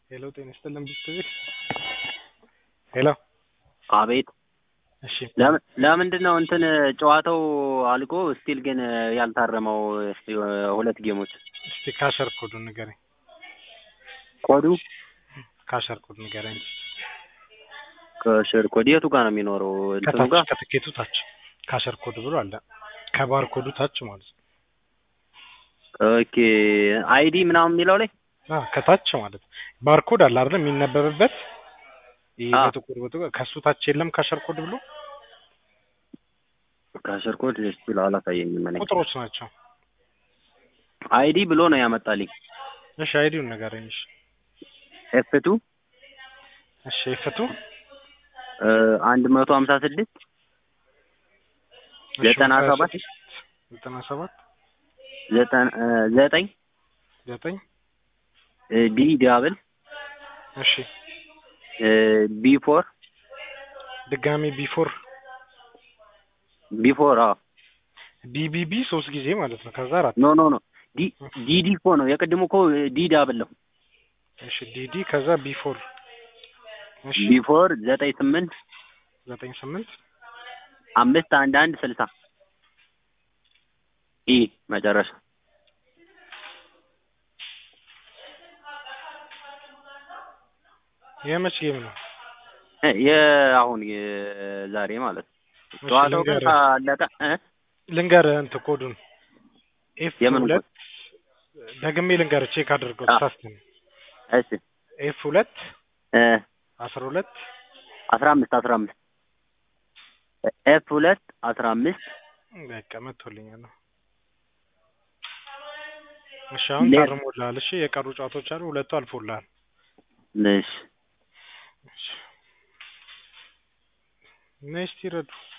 ሄሎ ጤና ይስጥልን ብትቤት ሄሎ አቤት እሺ ለምን ለምንድን ነው እንትን ጨዋታው አልቆ ስቲል ግን ያልታረመው ሁለት ጌሞች? እስቲ ካሸር ኮዱን ንገረኝ። ኮዱ ካሸር ኮድ ንገረኝ። ከሽር ኮድ የቱ ጋር ነው የሚኖረው? እንትኑ ከታች ጋር ከትኬቱ ታች ካሸር ኮድ ብሎ አለ። ከባር ኮዱ ታች ማለት ነው። ኦኬ አይዲ ምናምን የሚለው ላይ አ ከታች ማለት ነው። ባርኮድ አለ አይደል የሚነበብበት ይሄ አ። በጥቁር በጥቁር ከሱ ታች የለም ካሸር ኮድ ብሎ ከሽር ኮድ ስቲል አላሳየኝም። እኔ ቁጥሮች ናቸው። አይዲ ብሎ ነው ያመጣልኝ። እሺ አይዲውን ንገረኝ። እሺ ኤፍቱ እሺ ፍቱ አንድ መቶ ሀምሳ ስድስት እሺ፣ ዘጠና ሀያ ሰባት ስድስት ዘጠና ሰባት ዘጠን- እ ዘጠኝ ዘጠኝ ቢ ዳብል እሺ ቢ ፎር ድጋሚ ቢፎር ቢ ፎር አዎ ቢቢቢ ሶስት ጊዜ ማለት ነው። ከዛ አራት ኖ ኖ ኖ ዲ ዲዲ እኮ ነው የቅድሙ እኮ ዲ ዳብል ነው። እሺ ዲዲ ከዛ ቢፎር እሺ ቢ ፎር ዘጠኝ ስምንት ዘጠኝ ስምንት አምስት አንድ አንድ ስልሳ ኢ መጨረሻ የመች ጌም ነው? እ የአሁን የዛሬ ማለት ነው። እሺ፣ ጨዋታው ግን ልንገርህ ካለቀ እ ልንገርህ እንትን ኮዱን ኤፍ የምን ሁለት ደግሜ ልንገርህ ቼክ አድርገው አ። ተሳስተን እሺ ኤፍ ሁለት እ አስራ ሁለት አስራ አምስት አስራ አምስት ኤፍ ሁለት አስራ አምስት በቃ መጥቶልኛል ነው። እሺ አሁን ሌላ- ታርሞልሃል። እሺ የቀሩ ጨዋታዎች አሉ፣ ሁለቱ አልፎልሃል። እሺ ነይ እስቲ ረዱ